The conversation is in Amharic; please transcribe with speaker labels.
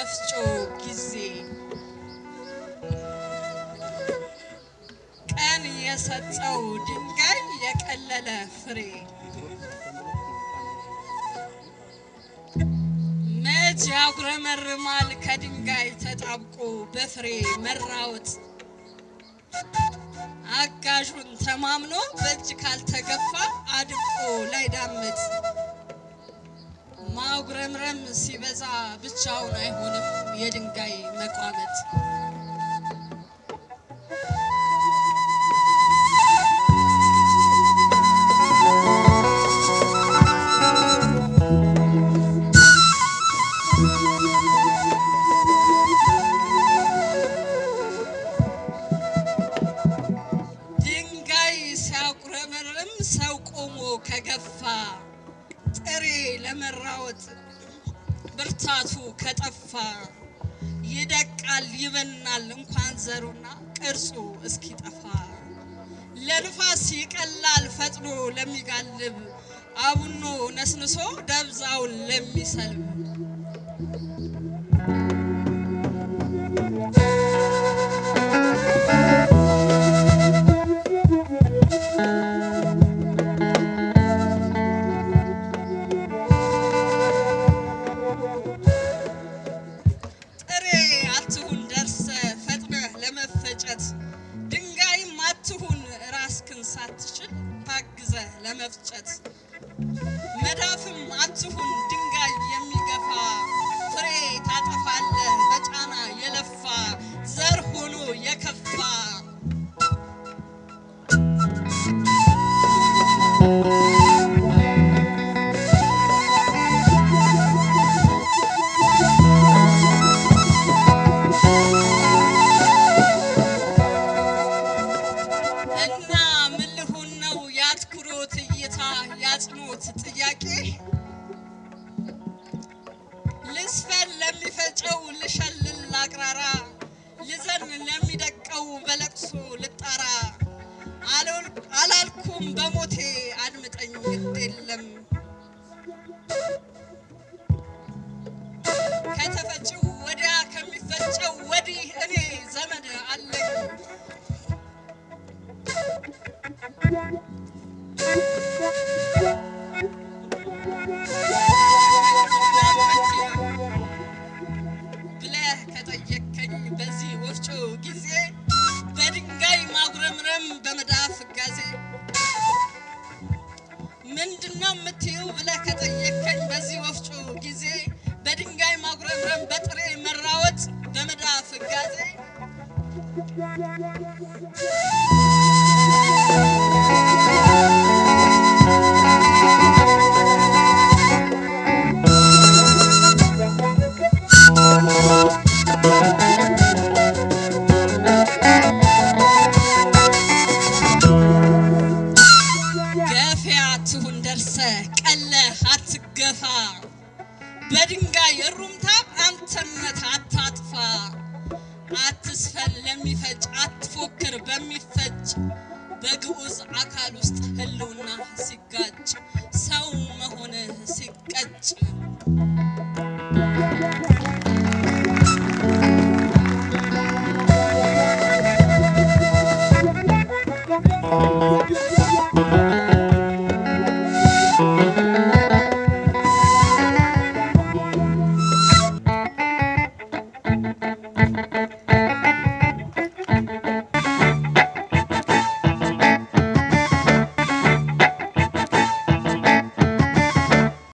Speaker 1: ወፍጮ ጊዜ ቀን የሰጠው ድንጋይ የቀለለ ፍሬ መች ያጉረመርማል ከድንጋይ ተጣብቆ በፍሬ መራወጥ አጋዡን ተማምኖ በእጅ ካልተገፋ አድቆ ላይዳምጥ ማጉረምረም ሲበዛ ብቻውን አይሆንም የድንጋይ መቋመጥ። ድንጋይ ሲያጉረመርም ሰው ቆሞ ከገፋ ጥሬ ለመራወጥ ብርታቱ ከጠፋ ይደቃል ይበናል እንኳን ዘሩና ቅርጹ እስኪጠፋ ለንፋስ ይቀላል ፈጥኖ ለሚጋልብ አቡኖ ነስንሶ ደብዛውን ለሚሰልብ ጥሬ አትሁን ደርሰ ፈጥነህ ለመፈጨት ድንጋይም አትሁን ራስክን ሳትችል ታግዘህ ለመፍጨት መዳፍም አትሁን ድንጋይ የሚገፋ ፍሬ ታጠፋለህ በጫና የለፋ ዘር ሆኖ የከፋ እና ምን ልሁን ነው የአትኩሮት እይታ ያጽኖት ጥያቄ ልስፈን ለሚፈጨው ልሸልል ላቅራራ ልዘን ለሚደቀው በለቅሶ ልጣራ አልወል- አላልኩም በሞቴ አድምጠኝ ግድ የለም ከተፈጭው ወዲያ ከሚፈጨው ወዲህ እኔ ዘመድ አለኝ ብለህ ከጠየከኝ በዚህ ወፍጮ ጊዜ በድንጋይ ማጉረምረም በመዳፍ ጋዜ ምንድነው የምትይው ብለህ ከጠየከኝ በዚህ ወፍጮ ጊዜ በድንጋይ ማጉረምረም በጥሬ መራወጥ በመዳፍ ጋዜ